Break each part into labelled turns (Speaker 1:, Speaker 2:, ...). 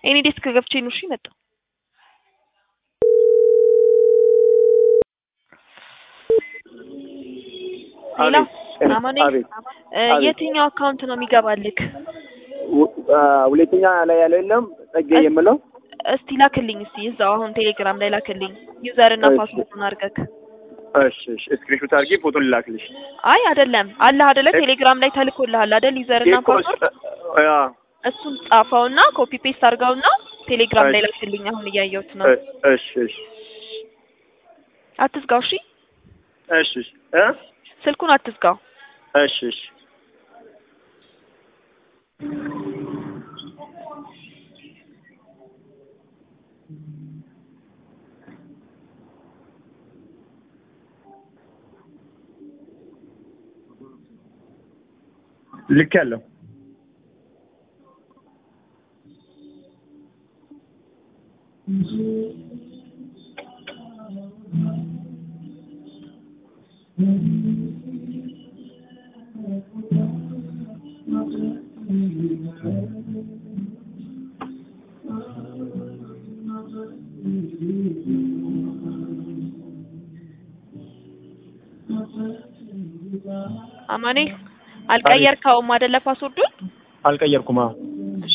Speaker 1: እኔ ዴስክ ገብቼ ነው እሺ መጣሁ። ሌላ
Speaker 2: አቤት
Speaker 1: አማኔ
Speaker 2: አቤት
Speaker 1: እ
Speaker 2: አቤት።
Speaker 1: የትኛው አካውንት ነው የሚገባልክ?
Speaker 2: ው- አ፣ ሁለተኛ ላይ ያለ የለም ጸጌ የምለው
Speaker 1: እስቲ ላክልኝ እስቲ እዛው አሁን ቴሌግራም ላይ ላክልኝ ዩዘር እና
Speaker 2: እሺ።
Speaker 1: ፓስወርዱን አድርገክ።
Speaker 2: እሺ እሺ ስክሪንሾት አድርጌ ፎቶ ልላክልሽ
Speaker 1: አይ አይደለም አለህ አይደለ
Speaker 2: እሺ።
Speaker 1: ቴሌግራም ላይ ተልኮልሃል አይደል ዩዘር እና
Speaker 2: እኮ
Speaker 1: ፓስወርድ
Speaker 2: እ፣ አ፣
Speaker 1: እሱን ጻፈውና ኮፒ ፔስት አድርገውና ቴሌግራም ላይ
Speaker 2: እሺ።
Speaker 1: ላክልኝ አሁን እያየሁት ነው።
Speaker 2: እ፣ እሺ እሺ
Speaker 1: አትዝጋው እሺ
Speaker 2: እሺ እሺ እ
Speaker 1: ስልኩን አትዝጋው።
Speaker 2: እሺ እሺ ልክ ያለው
Speaker 1: አማኔ አልቀየርከውም አይደለ ፓስወርዱን?
Speaker 2: አልቀየርኩም። አዎ
Speaker 1: እሺ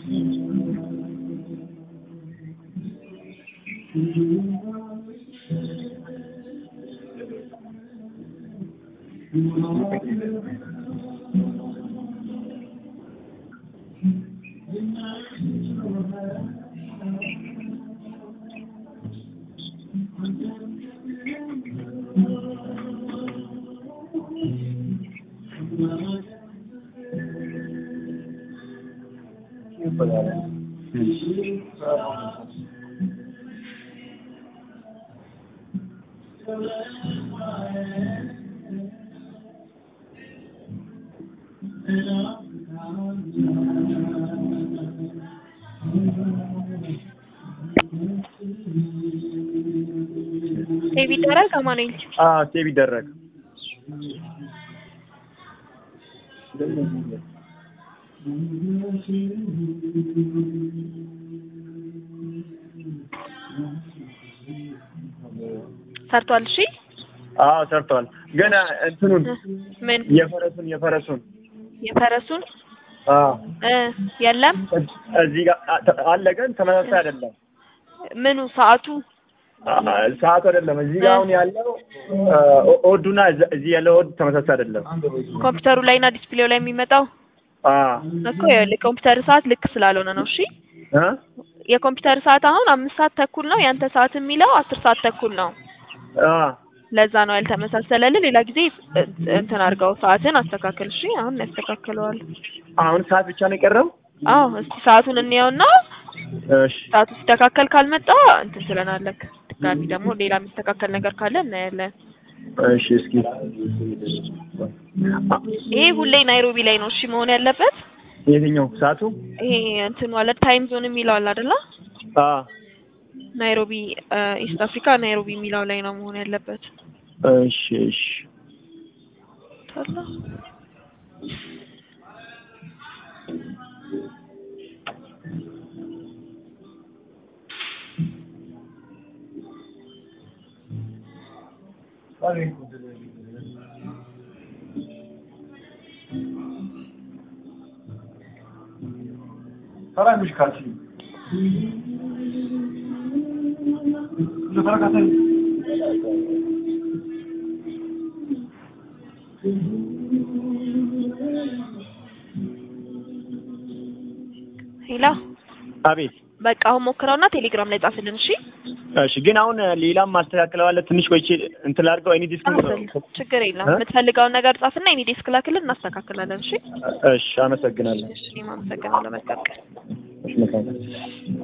Speaker 1: ሴቭ ይደረግ አማኑኤል።
Speaker 2: አዎ ሴቭ ይደረግ።
Speaker 1: ሰርቷል። እሺ
Speaker 2: አዎ ሰርቷል። ግን እንትኑን
Speaker 1: ምን
Speaker 2: የፈረሱን የፈረሱን
Speaker 1: የፈረሱን
Speaker 2: አዎ
Speaker 1: እ የለም
Speaker 2: እዚህ ጋር አ- አለ ግን ተመሳሳይ አይደለም።
Speaker 1: ምኑ ሰዓቱ
Speaker 2: አ- ሰዓቱ አይደለም። እዚህ ጋር አሁን ያለው አ፣ ኦ- ኦዱና እዛ- እዚህ ያለው ኦድ ተመሳሳይ አይደለም።
Speaker 1: ኮምፒውተሩ ላይ እና ዲስፕሌው ላይ የሚመጣው
Speaker 2: አዎ
Speaker 1: እኮ ይኸውልህ ኮምፒውተር ሰዓት ልክ ስላልሆነ ነው። እሺ
Speaker 2: እ
Speaker 1: የኮምፒውተር ሰዓት አሁን አምስት ሰዓት ተኩል ነው። ያንተ ሰዓት የሚለው አስር ሰዓት ተኩል ነው።
Speaker 2: አዎ
Speaker 1: ለዛ ነው ያልተመሳሰለልህ። ሌላ ጊዜ እ- እንትን አድርገው ሰዓትን አስተካክል። እሺ አሁን ያስተካክለዋል።
Speaker 2: አሁን ሰዓት ብቻ ነው የቀረው።
Speaker 1: አዎ እስቲ ሰዓቱን እንየውና
Speaker 2: እሺ
Speaker 1: ሰዓቱ ሲስተካከል ካልመጣ እንትን ትለናለህ። ድጋሚ ደግሞ ሌላ የሚስተካከል ነገር ካለ እናያለን።
Speaker 2: እሺ እስኪ አ-
Speaker 1: ይሄ ሁሌ ናይሮቢ ላይ ነው እሺ መሆን ያለበት።
Speaker 2: የትኛው ሰዓቱ?
Speaker 1: ይሄ እንትን ዋለ ታይም ዞን የሚለው አለ አይደለ?
Speaker 2: አዎ
Speaker 1: ናይሮቢ ኢስት አፍሪካ ናይሮቢ የሚለው ላይ ነው መሆን ያለበት።
Speaker 2: እሺ እሺ
Speaker 1: ታላ
Speaker 3: Saraymış karşıyı. Lütfen katayım.
Speaker 1: ሄላ
Speaker 2: አቤት
Speaker 1: በቃ አሁን ሞክረውና ቴሌግራም ላይ ጻፍልን። እሺ
Speaker 2: እሺ ግን አሁን ሌላም ማስተካከለው አለ ትንሽ ቆይቼ እንትን ላድርገው ኤኒ ዲስክ
Speaker 1: ጻፍልን፣ ችግር የለም።
Speaker 2: እ?
Speaker 1: የምትፈልገውን ነገር ጻፍና እኔ ዴስክ ላክልን እናስተካክላለን። እሺ
Speaker 2: እሺ አመሰግናለሁ
Speaker 1: እሺ እኔም አመሰግናለሁ። መልካም ቀን።
Speaker 2: እሺ መልካም